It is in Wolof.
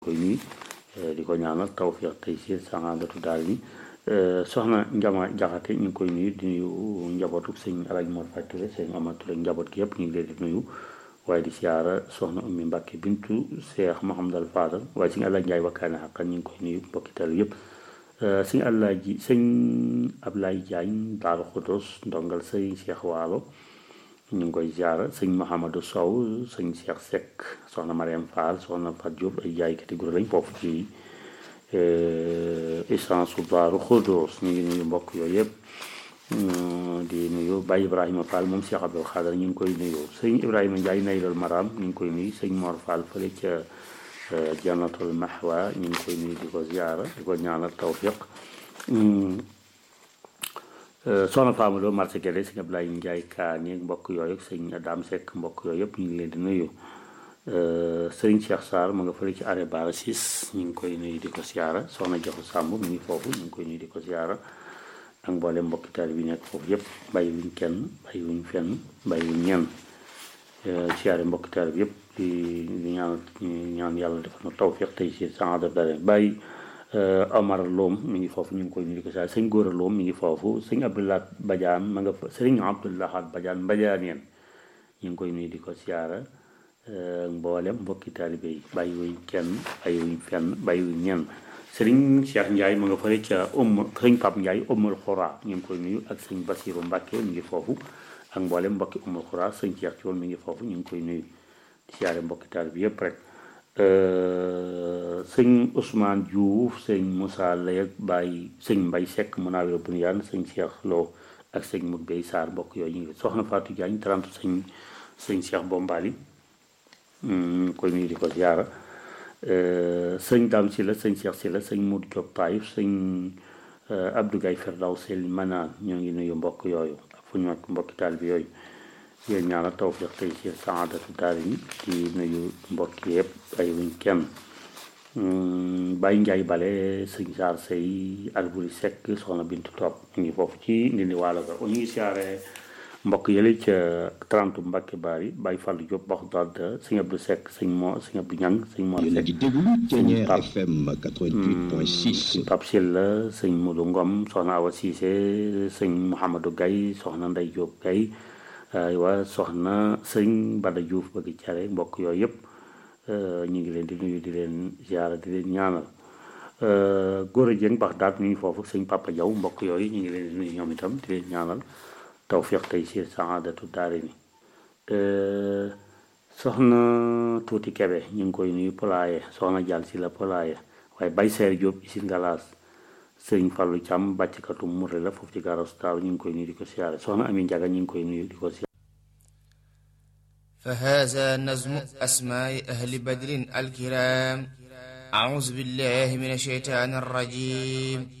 koy nuyu di ko ñaanal tawfiq tey si saxaadatu daal ni soxna Njama Jaxate ñu ngi koy nuyu di nuyu njabootu sëñ Alaaji Mor Faty Touré sëñ Amar Touré njaboot gi yëpp ñu ngi leen di nuyu waaye di siyaara soxna Ummi Mbàkke bintu Cheikh Mouhamadal Fadal waaye sëñ Alaaji Njaay wakkaane xaqan ñu ngi koy nuyu mbokki tal yëpp sëñ Alaaji sëñ Ablaye Jaañ Daaru Xudos ndongal sëñ Cheikh Waalo ñu ngi koy ziara sëñ Mouhamadou Sow sëñ Cheikh Seck soxna Mariam Fall soxna Fat Diop ay jaaykati guro lañ foofu ci essence su Daaru Xudos ñu ngi nuyu mbokk yooyu yëpp di nuyu Baye Ibrahima Fall moom Cheikh Abdou Khadar ñu ngi koy nuyu sëñ Ibrahima Ndiaye Naylal Maram ñu ngi koy nuyu sëñ Mor Fall fële ca Jannatul Mahwa ñu ngi koy nuyu di ko ziara di ko ñaanal tawfiq soxna Fama Lo marché Guédé sëñ Ablaye Ndiaye Kaani mbokk yooyu sëñ Dame Seck mbokk yooyu yëpp ñu ngi leen di nuyu sëñ Cheikh Sarr mu nga fële ci arrêt Bara Ciss ñu ngi koy nuyu di ko siyaara soxna Joxu Sàmb mi ngi foofu ñu ngi koy nuyu di ko siyaara ak mboolem mbokki taal bi nekk foofu yëpp bàyyi wuñ kenn bàyyi wuñ fenn bàyyi wuñ ñenn siyaare mbokki taal bi yëpp di di ñaan ñaan yàlla defal na tawfiq tey si saada dare bàyyi Omar Loom mi ngi foofu ñu ngi koy nuyu di ko siyaare sëñ Góora Loom mi ngi foofu sëñ Abdoulaye Badiane ma nga fa sëriñ Abdoulaye Badiane Badiane yeen ñu ngi koy nuyu di ko siyaara mboolem mbokki taalibe yi bàyyi wuñ kenn bàyyi wuñ fenn bàyyi wuñ ñenn sëriñ Cheikh Ndiaye ma nga fële ca um sëriñ Pape Ndiaye umul xura ñu ngi koy nuyu ak sëñ Basiru Mbàkke mi ngi foofu ak mboolem mbokki umul xura sëñ Cheikh Thion mi ngi foofu ñu ngi koy nuyu di siyaare mbokki taalibe bi yëpp rek sëñ Ousmane Diouf sëñ Moussa Lay ak Baye sëñ Mbay Seck Munawir Bunyaan sëñ Cheikh Lo ak sëñ Mut Bey Sarr mbokk yooyu ñu ngi soxna Fatou Diagne 30 sëñ sëñ Cheikh Bombali ñu koy nuyu di ko ziara sëñ Dame si la sëñ Cheikh si la sëñ Modou Diop Taïf sëñ Abdou Gaye Ferdaw Sel Manaan ñoo ngi nuyu mbokk yooyu ak fu ñu nekk mbokki taal bi yooyu yéen ñaanal tawfiq tey ci saadatu daari ni di nuyu mbokk yëpp ay wuñ kenn Baye Ndiaye Bale sëñ Saar Sey Alburi Seck soxna Bintu Top ñu ngi foofu ci ndindi waalo ga ñu ngi siyaare mbokk yële ca 30 Mbacke Bari Baye Fallou Diop Baxdaad sëñ Abdou Seck sëñ Mo sëñ Abdou Ñang sëñ Mo yéen a ngi déglu Thiéniere FM 88.6 sëñ Pape Sylla sëñ Modou Ngom soxna Awa Cissé sëñ Mouhamadou Gaye soxna Ndey Diop Gaye aywa soxna sëñ Bada Diouf bëgg care mbokk yooyu yëpp ñu ngi leen di nuyu di leen ziara di leen ñaanal góor a jëng bax daat ñu ngi foofu sëñ Papa Diaw mbokk yooyu ñu ngi leen di nuyu ñoom itam di leen ñaanal tawfiq tey si saadatu daare ni soxna tuuti kebe ñu ngi koy nuyu polaaye soxna jàll si la polaaye waaye bay seer Jóob isin galaas sëñ Fallu Càmm bàcckatu murre la foofu ci garas taaw ñu ngi koy nuyu di ko siyaare soxna Ami Njaga ñu ngi koy nuyu di ko siyaare فهذا نظم أسماء أهل بدر الكرام أعوذ بالله من الشيطان الرجيم